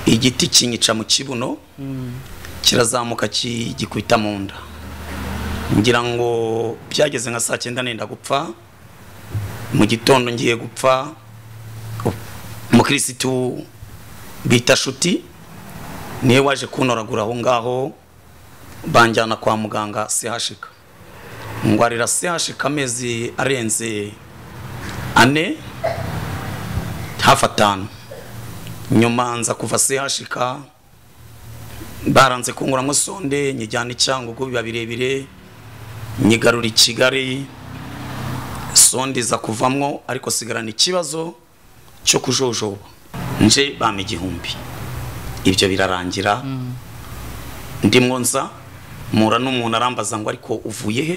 igiti kinyica mu kibuno kirazamuka gikubita mu nda ngira ngo byageze nka saa cyenda nenda gupfa mu gitondo ngiye gupfa umukirisitu bita shuti niwe waje kunoragura aho ngaho banjyana kwa muganga sehashika ngwarira sehashika amezi arenze ane hafi atanu nyuma nza kuva sehashika baranze kunguramo sonde nyijyana icyangugu biba birebire nyigarura i kigali sonde iza kuvamwo ariko sigarana ikibazo cyo kujojoba nje bama igihumbi ibyo birarangira ndimwo nza mura n'umuntu arambaza ngo ariko uvuye he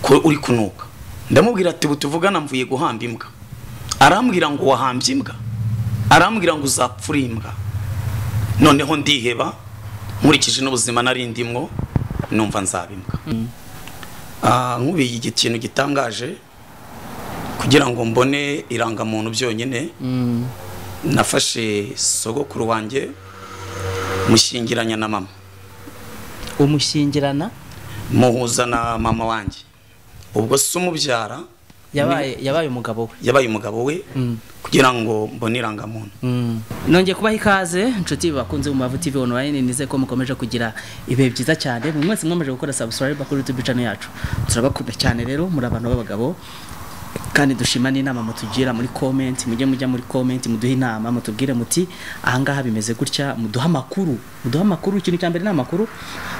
ko uri kunuka ndamubwira ati butuvugana mvuye guhamba imbwa arambwira ngo wahambye imbwa arambwira ngo uzapfure imbwa noneho ndiheba nkurikije n'ubuzima nari ndimwo numva nzaba imbwa nk'ubiye ikintu gitangaje kugira ngo mbone irangamuntu byonyine nafashe sogokuru wanjye mushyingiranya na mama umushyingirana muhuza na mama wanjye ubwo se umubyara yabaye yabaye umugabo we yabaye umugabo we kugira ngo mbone irangamuntu nongeye kubaha ikaze inshuti bakunze mu mavu TV online nize ko mukomeje kugira ibihe byiza cyane buri mwese mwemeje gukora subscribe kuri YouTube channel yacu turabakunda cyane rero muri abantu b'abagabo kandi dushima n'inama mutugira muri comment mujye mujya muri comment muduhe inama mutubwire muti ahangaha bimeze gutya muduhe amakuru muduhe amakuru ikintu cya mbere ni amakuru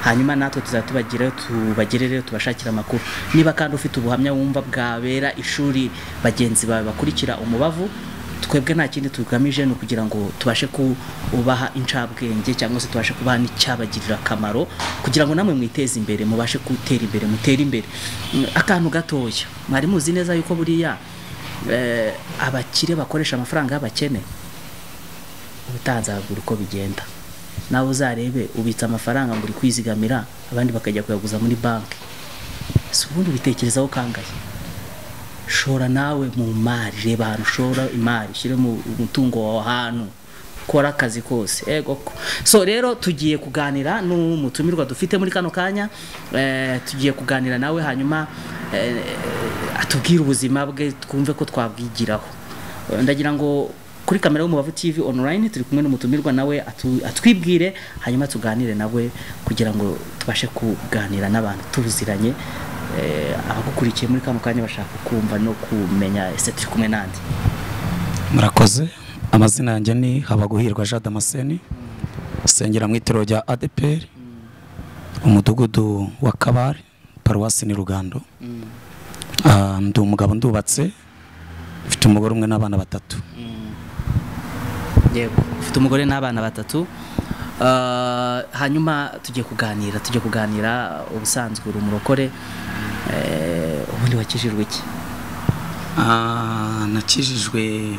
hanyuma natwe tuzatubagira tubagerere tubashakira amakuru niba kandi ufite ubuhamya wumva bwabera ishuri bagenzi bawe bakurikira umubavu twebwe nta kindi tugamije ni ukugira ngo tubashe kubaha incabwenge cyangwa se tubashe kubaha n'icyabagirira akamaro kugira ngo namwe mwiteze imbere mubashe gutera imbere mutere imbere Mm, akantu gatoya mwari muzi neza yuko buriya eh, abakire bakoresha amafaranga y'abakene ubutanzagura uko bigenda nawe uzarebe ubitsa amafaranga ngo uri kwizigamira abandi bakajya kuyaguza muri banki si ubundi ubitekerezaho kangahe shora nawe mu mari reba ahantu ushora imari ushyire mu mutungo wawe ahantu kora akazi kose ego ko so rero tugiye kuganira n'umutumirwa dufite muri kano kanya eh, tugiye kuganira nawe hanyuma eh, atubwire ubuzima bwe twumve ko twabwigiraho Eh, ndagira ngo kuri kamera y'umubavu TV online turi kumwe n'umutumirwa nawe atu- atwibwire hanyuma tuganire nawe kugira ngo tubashe kuganira n'abantu tuziranye eh, abagukurikiye muri kano kanya bashaka kumva no kumenya ese turi kumwe nande murakoze amazina yanjye ni habaguhirwa jean damascene sengera mu itorero rya adeperi umudugudu wa kabare paruwasi ni rugando Ah, ndi umugabo ndubatse mfite umugore umwe n'abana batatu yego ufite umugore n'abana batatu Ah, hanyuma tujye kuganira tujye kuganira ubusanzwe uri umurokore Eh, ubundi wakijijwe iki Ah, nakijijwe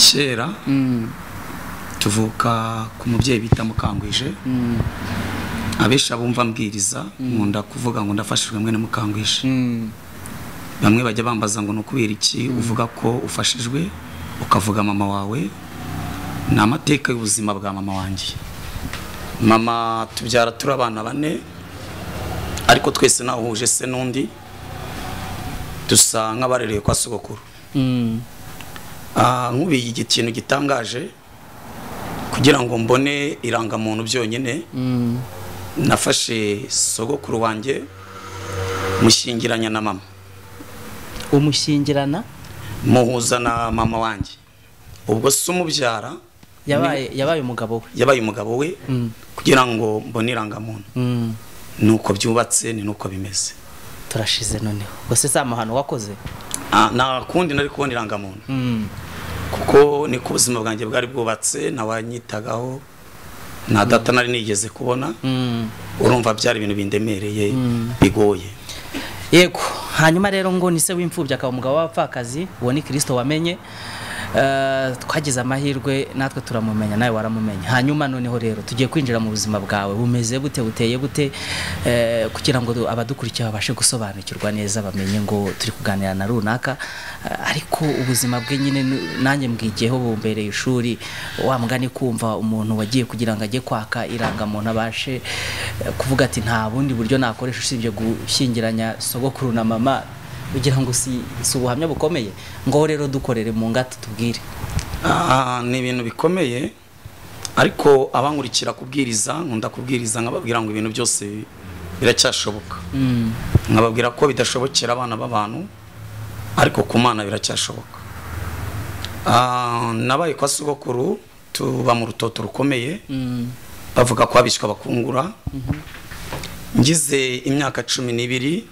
kera tuvuka ku mubyeyi bita mukangwije abenshi abumva mbwiriza nkunda kuvuga ngo ndafashijwe mwene mukangwije bamwe bajya bambaza ngo ni ukubera iki uvuga ko ufashijwe ukavuga mama wawe ni amateka y'ubuzima bwa mama wanjye mama tubyara turi abana bane ariko twese ntawuhuje se n'undi dusa nk'abarereye kwa sogokuru Mm, Ah, nk'ubiye ikintu gitangaje kugira ngo mbone irangamuntu byonyine mm, nafashe sogokuru wanjye mushyingiranya na mama umushyingirana muhuza na mama wanjye ubwo se umubyara yabaye yabaye umugabo we yabaye umugabo we Mm, kugira ngo mbone irangamuntu mm, nuko byubatse ni nuko bimeze turashize noneho gusa si amahano wakoze Ah, nta kundi nari kubona irangamuntu Mm, kuko niko ubuzima bwanjye bwari bwubatse nawanyitagaho nta data nari nigeze kubona mm. urumva byari ibintu bindemereye bigoye yego hanyuma rero ngo ni se w'imfubyi akaba umugabo w'abapfakazi uwo ni kirisito wamenye eh, twagize amahirwe natwe turamumenya nawe waramumenya hanyuma noneho rero tugiye kwinjira mu buzima bwawe bumeze bute buteye bute eh, kugira ngo du- abadukurikiye babashe gusobanukirwa neza bamenye ngo turi kuganira na runaka eh, ariko ubuzima bwe nyine ni- nanjye mbwigiyeho bumbereye ishuri wa mugani kumva umuntu wagiye kugira ngo ajye kwaka irangamuntu abashe eh, kuvuga ati nta bundi buryo nakoresha usibye gushyingiranya sogokuru na mama kugira ngo si si ubuhamya bukomeye ngo rero dukorere mu ngata tubwire Ah, ni ibintu bikomeye ariko abankurikira kubwiriza nkunda kubwiriza nkababwira ngo ibintu byose biracyashoboka nkababwira ko bidashobokera abana b'abantu ariko ku mana biracyashoboka Ah, nabaye kwa sogokuru tuba mu rutoto rukomeye bavuga ko abishywa bakungura ngize imyaka cumi n'ibiri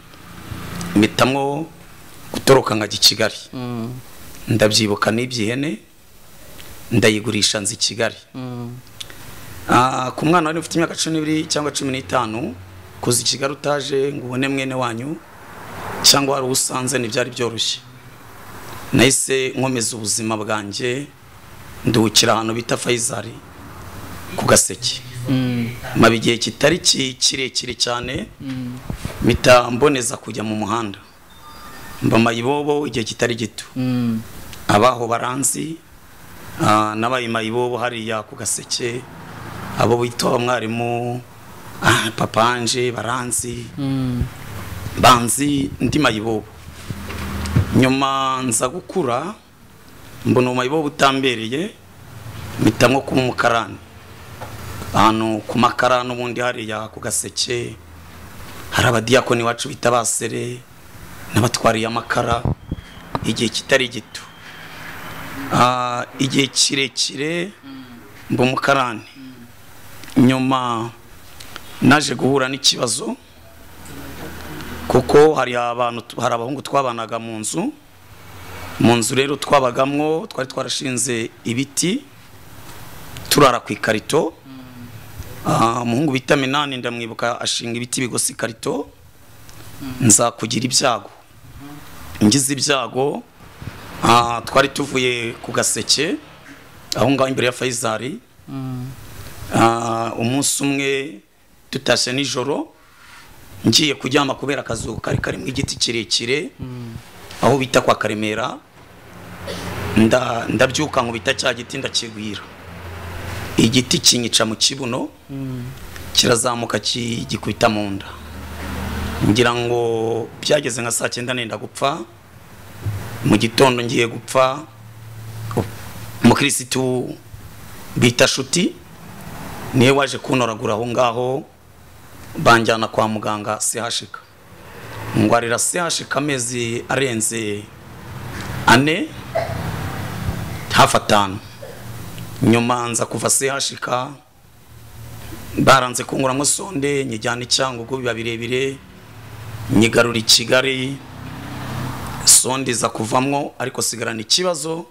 mpitamo gutoroka nkajya i kigali ndabyibuka n'iby'ihene ndayigurisha nzi i kigali Ah, ku mwana wari ufite imyaka cumi n'ibiri cyangwa cumi n'itanu kuza i kigali utaje ngo ubone mwene wanyu cyangwa wari usanze ntibyari byoroshye nahise nkomeza ubuzima bwanjye nduhukira ahantu bita fayizari ku gaseke maba igihe kitari ki- kirekire cyane mpita mboneza kujya mu muhanda mba mayibobo igihe kitari gito abaho baranzi ah, n'abaye mayibobo hariya ku gaseke abo bita abamwarimu ah, papa anje baranzi banzi ndi mayibobo nyuma nza gukura mbona uwo mayibobo utambereye mpita nko kuba umukarani ahantu ku makara n'ubundi hariya ku gaseke hari abadiyakoni iwacu bita basere n'abatwariye amakara igihe kitari gito Ah, igihe kirekire mba umukarani nyuma naje guhura n'ikibazo kuko hari abantu hari abahungu twabanaga mu nzu mu nzu rero twabagamwo twari twarashinze ibiti turara ku ikarito Ah, umuhungu bita minani ndamwibuka ashinga ibiti bigosi ikarito nza kugira ibyago ngize ibyago ah, twari tuvuye ku gaseke aho ngaho imbere ya fayizari Ah, umunsi umwe tutashye nijoro ngiye kuryama kubera akazuba kari karimo igiti kirekire aho bita kwa karemera nda- ndabyuka nkubita cya giti ndakigwira igiti kinyica mu kibuno kirazamuka ki- gikubita mu nda ngira ngo byageze nka saa cyenda nenda gupfa mu gitondo ngiye gupfa umukirisitu bita shuti niwe waje kuntoragura aho ngaho banjyana kwa muganga sehashika ngwarira sehashika amezi arenze ane hafi atanu nyuma nza kuva sehashika baranze kunguramo sonde nyijyana i cyangugu biba birebire nyigarura i kigali sonde iza kuvamwo ariko sigarana ikibazo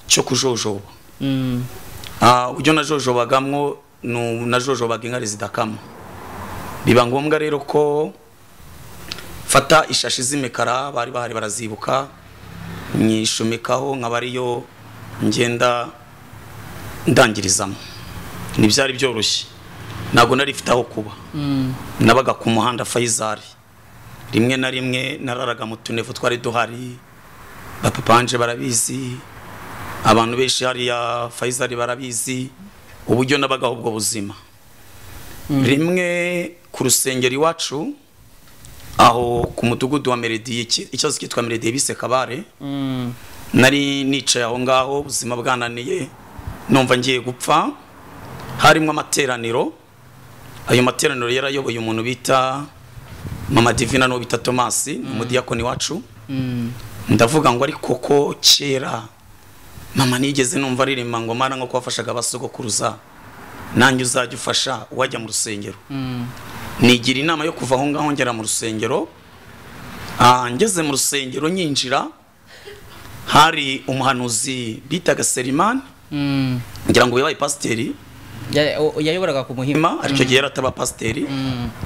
cyo kujojoba Ah, uburyo najojobagamwo nu- najojobaga inkari zidakama biba ngombwa rero ko fata ishashi z'imikara bari bahari barazibuka nyishumikaho nkaba ariyo ngenda ndangirizamo ntibyari byoroshye ntabwo nari mfite aho kuba nabaga ku muhanda fayizari rimwe na rimwe nararaga mu tunevu twari duhari bapapanje barabizi abantu benshi hariya fayizari barabizi uburyo nabagaho ubwo buzima rimwe ku rusengero iwacu aho ku mudugudu wa merediye iki- ikibazo cyitwa merediye bise kabare nari nicaye aho ngaho ubuzima bwananiye numva ngiye gupfa harimo amateraniro ayo materaniro yarayoboye umuntu bita mama divina n'uwo bita tomasi ni umudiyakoni wacu ndavuga ngo ariko ko kera mama nigeze numva aririmba ngo mana nko wafashaga abasogokuruza nanjye uzajya ufasha uwajya mu rusengero nigira inama yo kuva aho ngaho ngera mu rusengero Ah, ngeze mu rusengero nyinjira hari umuhanuzi bitaga serimani ngira ngo yabaye pasiteri Ya- o- yayoboraga ku muhima hima aricyo gihe yarataba pasiteri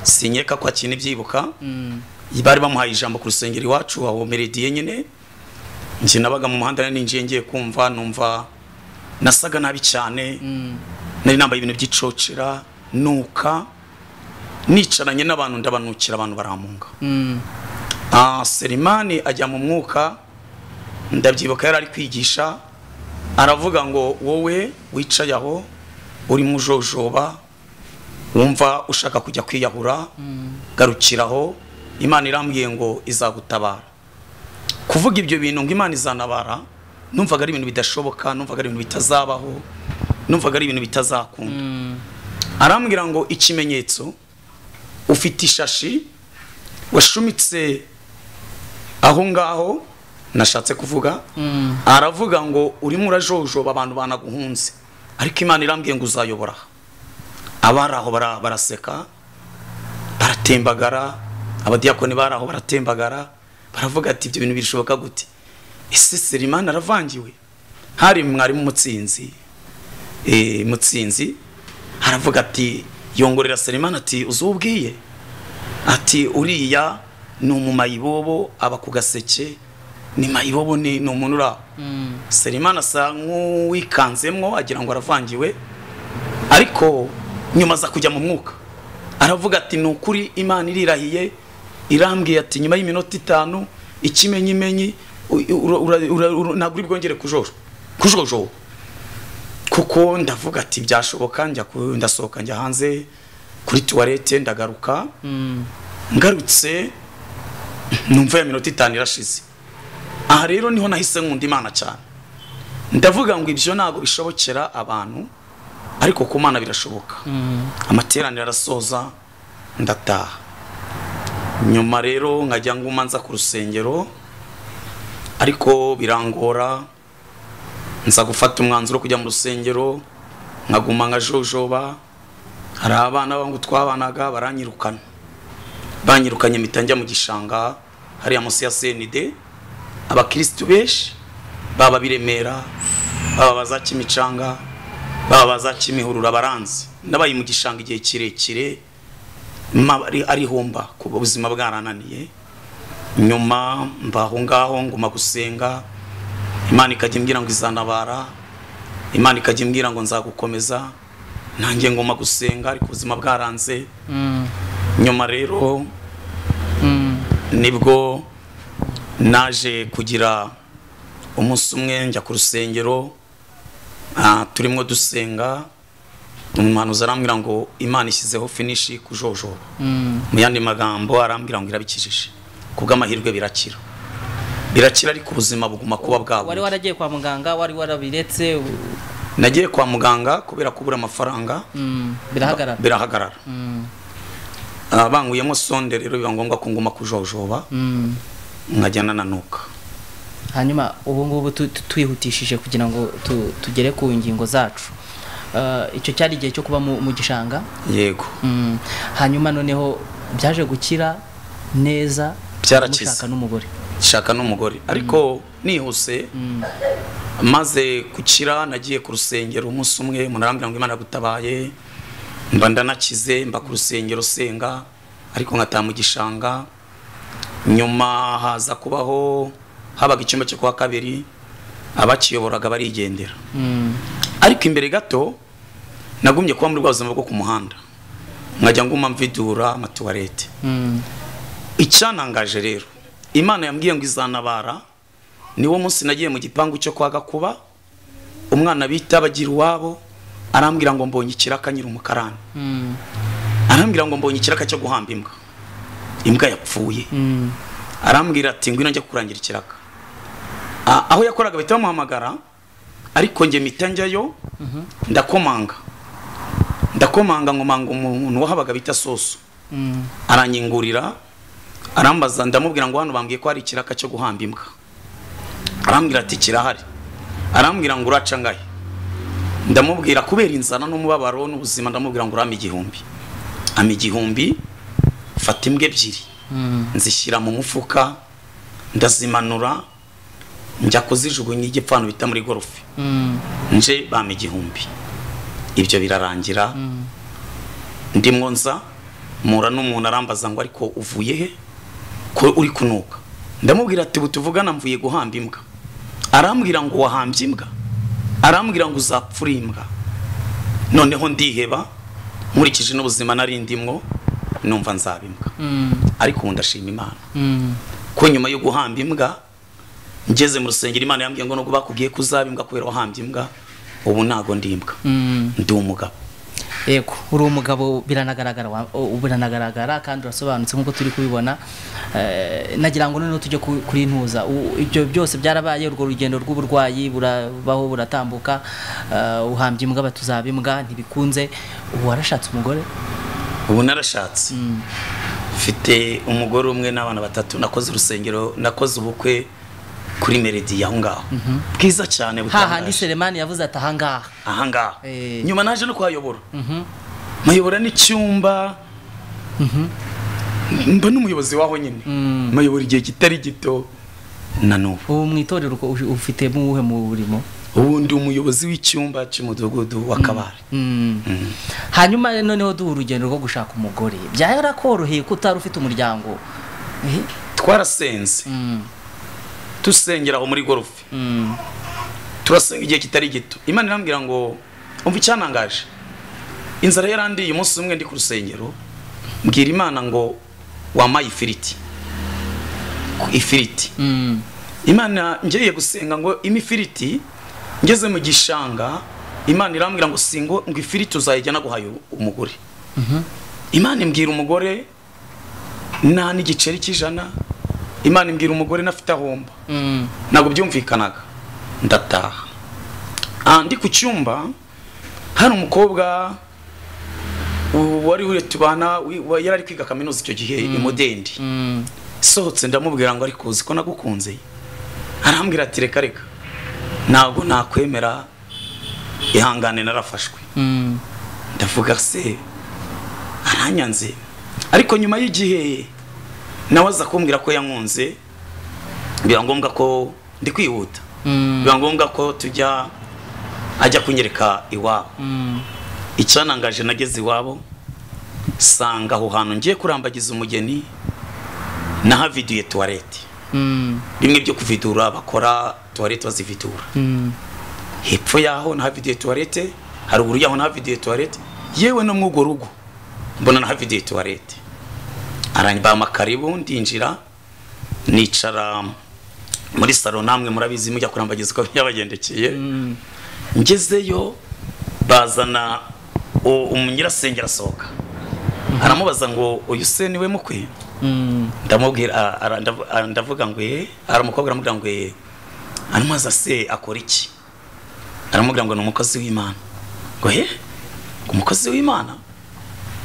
sinyeka ko akina ibyibuka bari bamuhaye ijambo ku rusengero iwacu aho merediye nyine njye nabaga mu muhanda ninjiye ngiye kumva numva nasaga nabi cyane nari nambaye ibintu by'icocera nuka nicaranye n'abantu ndabanukira abantu baramunga Ah, selimani ajya mu mwuka ndabyibuka yari ari kwigisha aravuga ngo wowe wicaye aho urimo ujojoba wumva ushaka kujya kwiyahura garukiraho imana irambwiye ngo izagutabara kuvuga ibyo bintu ngo imana izanabara numvaga ari ibintu bidashoboka numvaga ari ibintu bitazabaho numvaga ari ibintu bitazakunda arambwira ngo ikimenyetso ufite ishashi washumitse aho ngaho nashatse kuvuga aravuga ngo urimo urajojoba abantu banaguhunze ariko imana irambwiye ngo uzayobora aha." abari aho bara- baraseka baratembagara abadiyakoni bari aho baratembagara baravuga ati ibyo bintu bishoboka gute ese serimani aravangiwe hari mwarimu mutsinzi eh, mutsinzi aravuga ati yongorera serimani ati uzubwiye ati uriya ni umumayibobo aba ku gaseke ni mayibobo ni ni umuntu uri aho serimani asa nk'uwikanzemo agira ngo aravangiwe ariko nyuma aza kujya mu mwuka aravuga ati ni ukuri imana irirahiye irambwiye ati nyuma y'iminota itanu ikimenyimenyi u- ura- ura- ura- ura- ntabwo uri bwongere kujojo kujojoba kuko ndavuga ati byashoboka njya ku- ndasohoka njya hanze kuri tuwarete ndagaruka ngarutse numva ya minota itanu irashize aha rero niho nahise nkunda imana cyane ndavuga ngo ibyo ntabwo bishobokera abantu ariko ku mana birashoboka amateraniro arasoza ndataha nyuma rero nkajya nguma nza ku rusengero ariko birangora nza gufata umwanzuro wo kujya mu rusengero nkaguma nkajojoba hari abana bangu twabanaga baranyirukana banyirukanye mpita njya mu gishanga hariya munsi ya senide abakirisitu benshi baba biremera baba baza kimicanga baba baza kimihurura baranzi nabaye mu gishanga igihe kirekire maba ari- ari humba kuba ubuzima bwarananiye nyuma mba aho ngaho nguma gusenga imana ikajya imbwira ngo izanabara imana ikajya imbwira ngo nzagukomeza nanjye nguma gusenga ariko ubuzima bwaranze nyuma rero nibwo naje kugira umunsi umwe njya ku rusengero ah, turimo dusenga umuhanuzi arambwira ngo imana ishyizeho finishi kujojoba mu yandi magambo arambwira ngo irabikijije kubw'amahirwe birakira birakira ariko ubuzima buguma kuba wari bwabo waragiye kwa muganga wari warabiretse u- nagiye kwa muganga kubera kubura amafaranga mm, birahagarara birahagarara Mm, Ah, banguyemo sonde rero biba ngombwa ko nguma kujojoba mm. nkajya nananuka hanyuma ubu ngubu tu- tu- twihutishije kugira ngo tu- tugere ku ngingo zacu Eh, icyo cyari igihe cyo kuba mu mu gishanga yego Mm, hanyuma noneho byaje gukira neza Byarakize. mushaka n'umugore shaka n'umugore ariko nihuse maze gukira nagiye ku rusengero umunsi umwe umuntu arambwira ngo imana gutabaye mba ndanakize mba ku rusengero senga ariko nkataha mu gishanga nyuma haza kubaho habaga icyumba cyo kwa kabiri abakiyoboraga barigendera Mm, ariko imbere gato nagumye kuba muri bwa buzima bwo ku muhanda nkajya nguma mvidura amatuwarete mm, icyanangaje rero imana yambwiye ngo izanabara niwo munsi nagiye mu gipangu cyo kwa gakuba umwana bita bagira iwabo arambwira ngo mbonye ikiraka nyiri umukarani mm, arambwira ngo mbonye ikiraka cyo guhamba imbwa imbwa yapfuye mm, arambwira ati ngwino njya kurangira ikiraka A- aho yakoraga bahita bamuhamagara ariko njye mpita njyayo ndakomanga ndakomanga nkomanga umuntu wahabaga bita soso mm, aranyingurira arambaza ndamubwira ngo hano bambwiye ko hari ikiraka cyo guhamba imbwa arambwira ati kirahari arambwira ngo uraca ngahe ndamubwira kubera inzara n'umubabaro n'ubuzima ndamubwira ngo urame igihumbi ama igihumbi fata imbwa ebyiri mm. nzishyira mu mufuka ndazimanura njya kuzijugunya igipfano bita muri gorofe Mm, nje bampa igihumbi ibyo birarangira ndimwo nza mpura n'umuntu arambaza ngo ariko uvuye he ko uri kunuka ndamubwira ati ubu tuvugana mvuye guhamba imbwa arambwira ngo wahambye imbwa arambwira ngo uzapfura imbwa noneho ndiheba nkurikije n'ubuzima nari ndimwo numva nzaba imbwa ariko ubu ndashima imana ko nyuma yo guhamba imbwa ngeze mu rusengero imana yambwiye ngo nubwo bakubwiye ko uzaba imbwa kubera wahambye imbwa ubu ntago ndi imbwa ndi umugabo yego uri umugabo biranagaragara wa- u- biranagaragara kandi urasobanutse nk'uko turi kubibona Eh, nagira ngo noneho tujye ku- kuri ntuza U- ibyo byose byarabaye urwo rugendo rw'uburwayi burabaho buratambuka Eh, uhambye imbwa batuzaba imbwa ntibikunze ubu warashatse umugore ubu narashatse mfite umugore umwe n'abana batatu nakoze urusengero nakoze ubukwe kuri meredi aho ngaho bwiza cyane hahandi butangaje seremani yavuze ati ahangaha aha ngaha Eh. nyuma naje no kuhayobora mayobora n'icyumba mba n'umuyobozi waho nyine mayobora igihe kitari gito na n'ubu ubu mu itorero uko- ufi- ufitemo uwuhe murimo ubu ndi umuyobozi w'icyumba cy'umudugudu wa kabare Mm. hanyuma rero noneho duha urugendo rwo gushaka umugore byarakoroheye ko utari ufite umuryango Eh, twarasenze mm, dusengera aho muri gorofe mm. turasenga igihe kitari gito imana irambwira ngo umva icyanangaje inzara yarandiye umunsi umwe ndi ku rusengero mbwira imana ngo wampaye ifiriti Ku ifiriti Mm. imana ngiye gusenga ngo ime ifiriti ngeze mu gishanga imana irambwira ngo singo ngo ifiriti uzayijyana guhaye umugore imana imbwira umugore nta n'igiceri cy'ijana imana imbwira umugore nafite ahomba Mm. ntabwo byumvikanaga ndataha Ah, ndi ku cyumba hari umukobwa u- wari uri tubana wi- wa- yari ari kwiga kaminuza icyo gihe i mudendi Mm. sohotse ndamubwira ngo ariko uzi ko nagukunze arambwira ati reka reka ntabwo nakwemera ihangane narafashwe Mm. ndavuga se aranyanze ariko nyuma y'igihe nawe aza kumbwira ko yankunze biba ngombwa ko ndi kwihuta Mm. biba ngombwa ko tujya ajya kunyereka iwabo Mm. icyanangaje nageze iwabo sanga aho hantu ngiye kurambagiza umugeni nahaviduye tuwarete Mm. bimwe byo kuvidura bakora tuwarete bazividura Mm. hepfo yaho nahaviduye tuwarete haruguru yaho nahaviduye tuwarete yewe no mw'urwo rugo mbona nahaviduye tuwarete arambama karibu ndinjira nicara muri salo namwe murabizi mujya kurambagiza uko byabagendekeye ngezeyo bazana u- umu- nyirasenge arasohoka aramubaza ngo uyu se niwe mukwe Mm. ndamubwira a- ara- ndav- a- ndavuga ngo eh hari umukobwa aramubwira ngo eh aramubaza se akora iki aramubwira ngo ni umukozi w'imana ngo he umukozi w'imana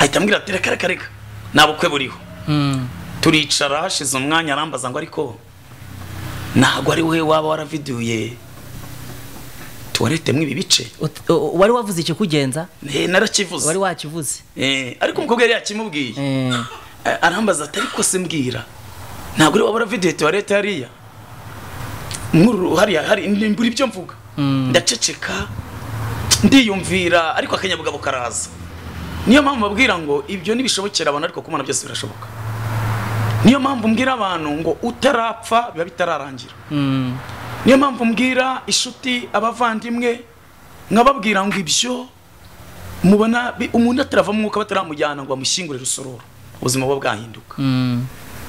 ahita ambwira ati reka reka reka nta bukwe buriho Mm. turicara hashize umwanya arambaza ngo ariko ntabwo ari wowe waba waraviduye tuwarete ibi bice Ut- o- o- wari wavuze ikikugenza Eh, narakivuze wari wakivuze Eh, ariko umukobwa yari yakimubwiye Eh. A- arambaza ati ariko se mbwira ntabwo uri wabura video tuwarete hariya Nkuru- hariya hari mbura ibyo mvuga ndaceceka ndiyumvira ariko akanyabugabo karaza niyo mpamvu mbabwira ngo ibyo ntibishobokera abantu ariko kumana byose birashoboka niyo mpamvu mbwira abantu ngo utarapfa biba bitararangira Mm. niyo mpamvu mbwira inshuti abavandimwe nkababwira ngo ibyo mubona bi- umuntu atarava mu mwuka bataramujyana ngo bamushyingure rusororo ubuzima buba bwahinduka Mm.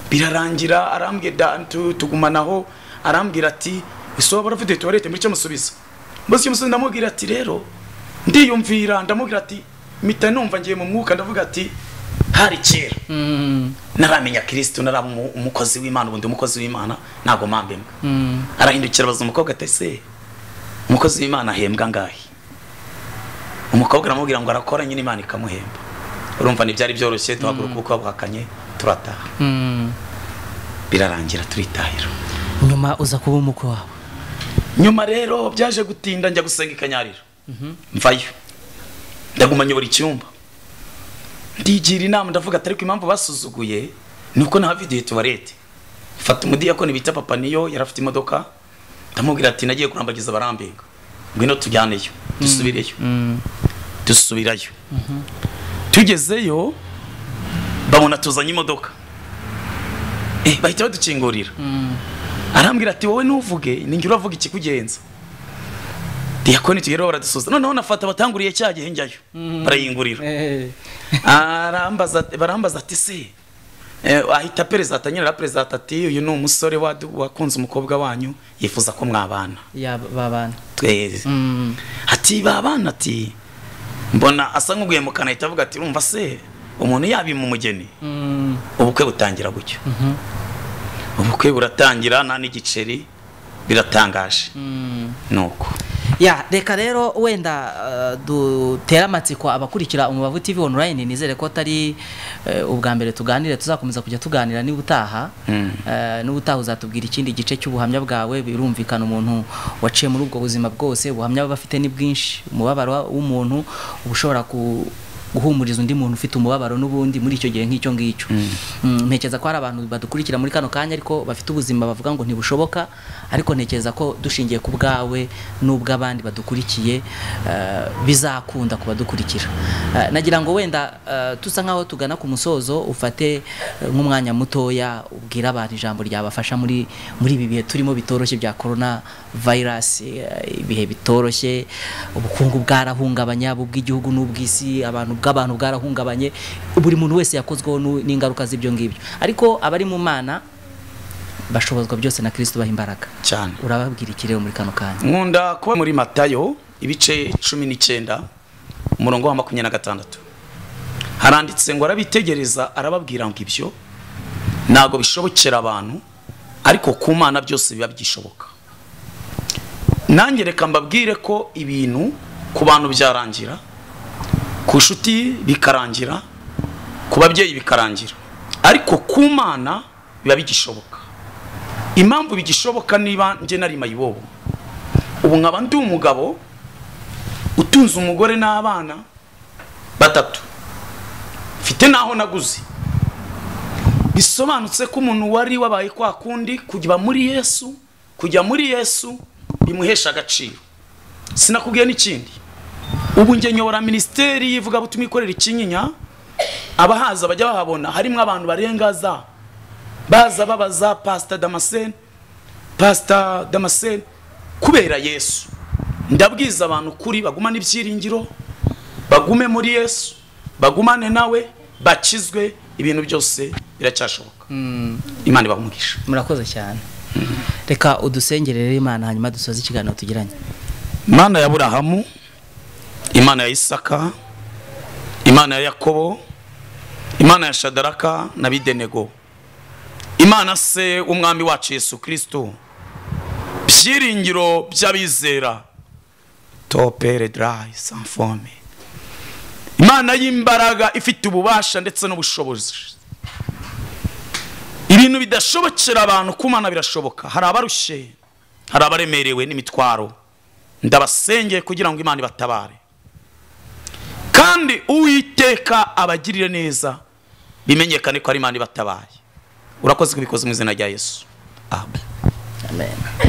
birarangira arambwira da- tu- tugumanaho arambwira ati ese waba urafite tuwarete muri cyamusubiza mbese icyo musubiza ndamubwira ati rero ndiyumvira ndamubwira ati mpita numva ngiye mu mwuka ndavuga ati hari kera Mm. naramenya kirisitu naraba umu- umukozi w'imana ubundi umukozi w'imana ntabwo mpamba imbwa Mm. arahindukira abaza umukobwa ati ese umukozi w'imana ahembwa angahe umukobwa aramubwira ngo arakora nyine imana ikamuhemba urumva ntibyari byoroshye duhaguruka uko bwakanye turataha Mm. birarangira turitahira nyuma uza kuba umukwe wawe nyuma rero byaje gutinda njya gusenga i kanyariro mvayo ndaguma nyobora icyumba ndigira inama ndavuga ati ariko impamvu basuzuguye ni uko nahaviduye tuwarete mfata umudiyakoni bita papa niyo yari afite imodoka ndamubwira ati nagiye kurambagiza abarambega ngwino tujyaneyo dusubireyo Mm. dusubirayo tugezeyo babona tuzanye imodoka Eh, bahita badukingurira arambwira ati wowe ntuvuge ninjye uravuga ikikugenza diyakoni tugeraho baradusuza noneho nafata batanguriye cya gihe njyayo barayingurira Eh, arambaza barambaza ati se eh, ahita perezida nyirara perezida ati uyu ni umusore wadu- wakunze umukobwa wanyu yifuza ko mwabana ya babana Twe- Mm. ati babana ati mbona asa nk'uguye mu kanwa ahita avuga ati urumva se umuntu yabima umugeni Mm. ubukwe butangira gutyo ubukwe buratangira nta n'igiceri biratangaje Mm. nuko ya reka rero wenda eh, dutere amatsiko abakurikira umubavu tv online nizere ko atari eh, ubwa mbere tuganire tuzakomeza kujya tuganira niba utaha Mm. Eh, niba utaha uzatubwira ikindi gice cy'ubuhamya bwawe birumvikana umuntu waciye muri ubwo buzima bwose ubuhamya baba afite ni bwinshi umubabaro w'umuntu uba ushobora ku guhumuriza undi muntu ufite umubabaro n'ubundi muri icyo gihe nk'icyo ngicyo Mm, ntekereza ko hari abantu badukurikira muri kano kanya ariko bafite ubuzima bavuga ngo ntibushoboka ariko ntekereza ko dushingiye ku bwawe n'ubw'abandi badukurikiye eh, bizakunda ku badukurikira Eh, nagira ngo wenda eh, tusa nkaho tugana ku musozo ufate eh, nk'umwanya mutoya ubwira abantu ijambo ryabafasha muri muri ibi bihe turimo bitoroshye bya corona virus eh, ibihe bitoroshye ubukungu bwarahungabanya ubw'igihugu n'ubw'isi abantu bw'abantu bwarahungabanye buri muntu wese yakozweho nu- n'ingaruka z'ibyo ngibyo ariko abari mu mana bashobozwa byose na Kristo baha imbaraga cyane urababwira iki rero muri kano kanya nkunda kuba muri matayo ibice cumi n'icyenda umurongo wa makumyabiri na gatandatu haranditse ngo arabitegereza arababwira ngo ibyo ntabwo bishobokera abantu ariko ku mana byose biba byishoboka nanjye reka mbabwire ko ibintu ku bantu byarangira ku nshuti bikarangira ku babyeyi bikarangira ariko ku mana biba bigishoboka impamvu bigishoboka niba njye nari mayibobo ubu nkaba ndi umugabo utunze umugore n'abana batatu mfite n'aho naguze bisobanutse ko umuntu wari wabaye kwa kundi kujya muri yesu kujya muri yesu bimuhesha agaciro sinakubwiye n'ikindi ubu njye nyobora minisiteri y'ivugabutumwa ikorera ikinyinya abahaza bajya bahabona harimo abantu barenga za baza babaza pasita damascene pasita damascene kubera yesu ndabwiza abantu kuri bagumane ibyiringiro bagume muri yesu bagumane nawe bakizwe ibintu byose biracyashoboka imana ibahumugisha murakoze cyane reka udusengerere imana hanyuma dusoze ikiganiro tugiranye imana ya burahamu imana ya isaka imana ya yakobo imana ya shadaraka na bidenego imana se w'umwami wacu yesu kirisito byiringiro by'abizera topere darayi sanfome imana y'imbaraga ifite ububasha ndetse n'ubushobozi ibintu bidashobokera abantu ku mana birashoboka hari abarushye hari abaremerewe n'imitwaro ndabasengeye kugira ngo imana ibatabare kandi uwiteka abagirire neza bimenyekane ko ari imana ibatabaye urakoze kubikoze mu izina rya yesu amen amen